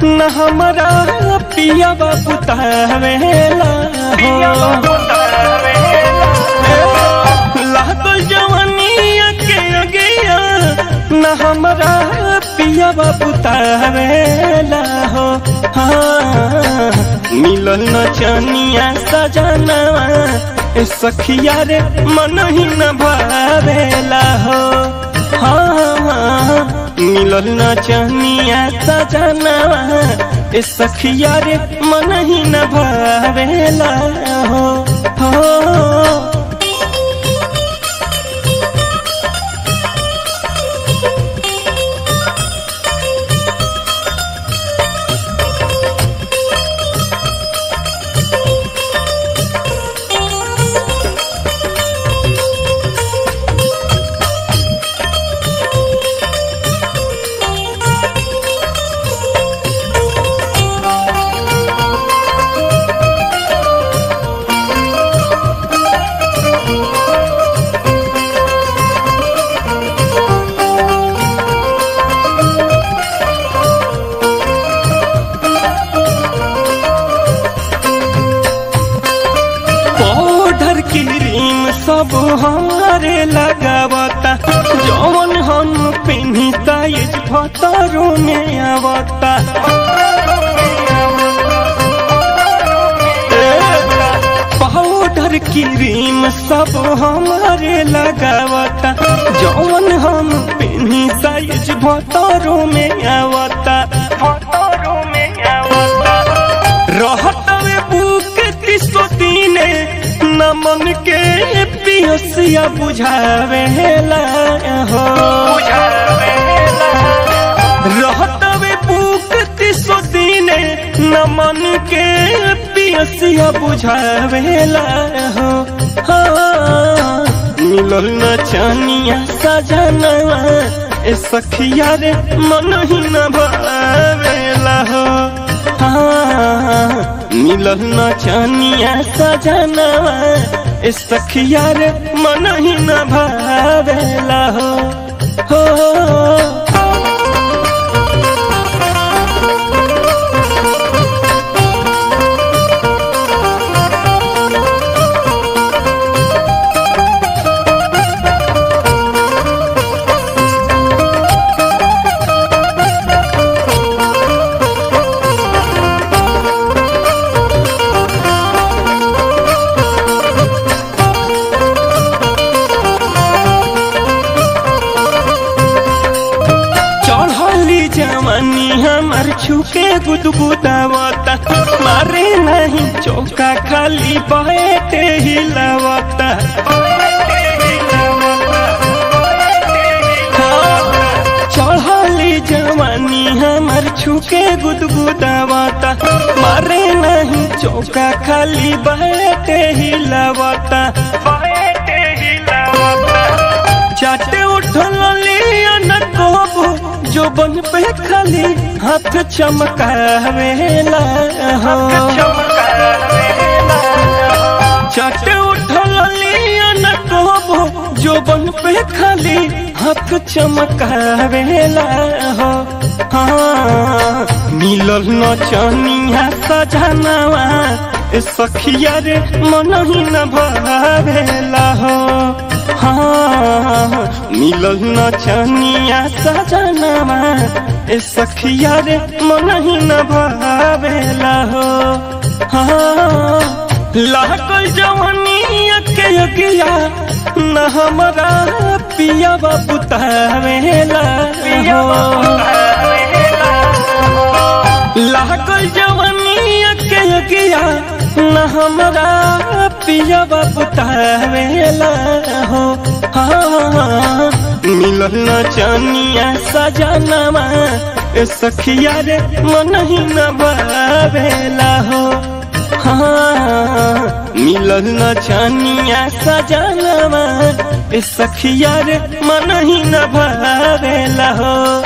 न हमरा पिया बुतावेला हो लागल जवानिया के अगिया न हमरा पिया बुतावेला हो हाँ मिलल न चनिया सजनवा ए सखिया रे मन ही न भावेला हो हाँ मिलल न चनिया सजनवा ए सखिया रे मन ही न भावेला हो हो पाउडर क्रीम सब हमारे लगावता जौन हम पिन्हता इस भतरों में आवता पाउडर क्रीम सब हमारे लगावता जौन हम पिन्हता इस भतरों में आवता भतरों में आवता रहतवे बुक तीसो दीने न मन के पियसिया बुझावेला हो रहतवे बुक तीसो दीने न मन के पियसिया बुझावेला हो हाँ मिलल न चनिया सजनवा ए सखिया रे मन ही न भावेला हो हाँ, मिलल न चनिया सजनवा ए सखिया रे मन ही न भावेला हो हो चढ़ली जवानी हमार छुके गुदगुदावता मारे नहीं चौका खाली बैठे हिलावता चढ़ली जवानी हमार छुके गुदगुदावता मारे नहीं चौका खाली बैठे हिलावता बैठे हिलावता चाटे उठल लिया न कोबो जो बन पे खाली हाथ चमकावेला हो चाटे उठल लिया न कोबो जो बन पे खाली हाथ चमकावेला हो हाँ मिलल न चनिया सजनवा ए सखिया रे मन ही न भावेला हो हाँ मिलल न चनिया सजनवा ए सखिया रे मन ही न भावेला हो हाँ लागल जवानिया के अगिया न हमरा पिया बुतावेला हो लागल जवानिया के अगिया न हमरा पिया बुतावेला हो हाँ मिलल न चनिया सजनवा ए सखिया रे मन ही न भावेला हो हाँ मिलल न चनिया सजनवा ए सखिया रे मन ही न भावेला हो